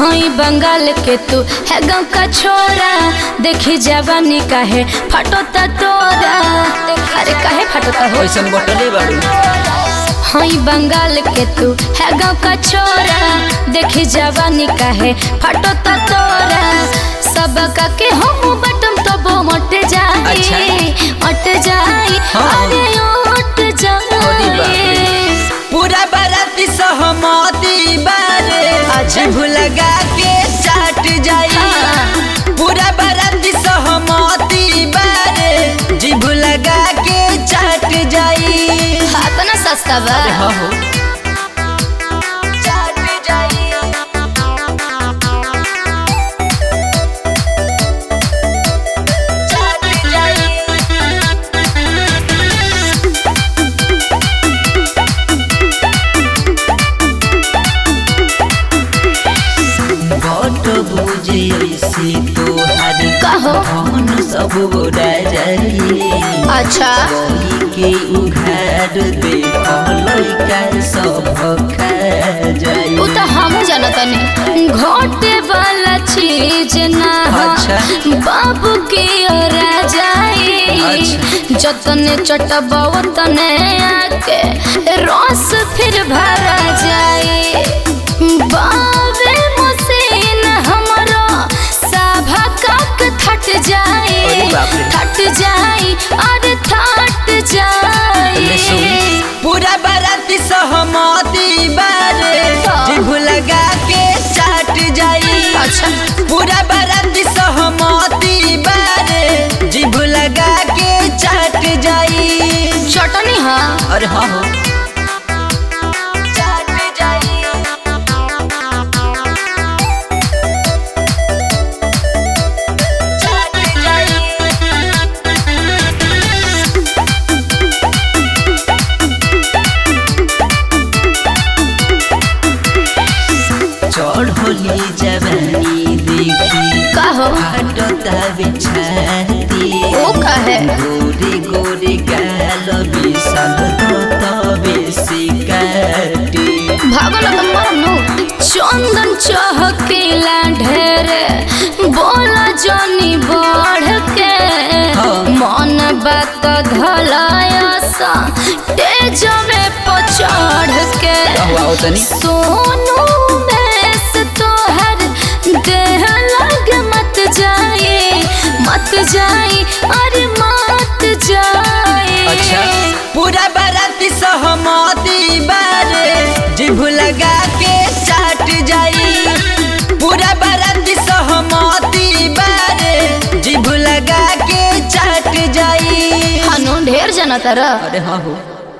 हई बंगाल के तू है गाँव का छोरा देखी जवानी काहे फटोता तोरा अरे काहे फटोता हो कैसन बटले बाड़ू हई बंगाल के तू है गाँव का छोरा देखी जवानी काहे फटोता तोरा सब का के हम बटम तो वो मट जाए अच्छा। मट जाए हाँ। अरे उठ अरे बाप रे। जाए पूरा बाराती सहमति बारे अच्छा। जिभ लगा के चाट जाई हाँ। पूरा बाराती सहमति बारे जिभ लगा के चाट जाई हाथ ना सस्ता बा हाँ हो चाट जाई चाट जाई बट बुझे ऐसे तोहार कहो कौन सब बोरा जाई अच्छा कोई के उघार दे लइका सब खा जाई वो तो हम जानतनी घोटे वाला चीज ना हो अच्छा। बाबू के ओरा जाए अच्छा। जतने चटबा तने आके रस फिर भरा जाए बाबे मसीन हमरो सभा काक थट जाए अरे बाप रे। थट जाए अरे थट ले जाए सुन। पूरा बाराती सहमति बारे तो? जिभ लगा के चाट जाई अच्छा पूरा बाराती सहमति बारे जिभ लगा के चाट जाई चटनी हाँ अरे हाँ हो चाट जाई चाट जाई चढ़ोली जवानी देखी कहो फाटता बिछाती ओ कहे गोरे गोरे गाल बिसल तबे सिकाटी भागल तो मरनु चंदन चहकेला ढेरे बोला जनी बढ़ के हाँ। मन बात धलायसा तेज में पचढ़ के हुआ तनी सोनू बेस तोहर देह लग मत जाए मत जाए अरे मत जाए अच्छा पूरा बाराती सहमति बारे जिभ लगा के चाट जाई पूरा बाराती सहमति बारे जिभ लगा के चाट जाई हनु ढेर जना तरह अरे हाँ हो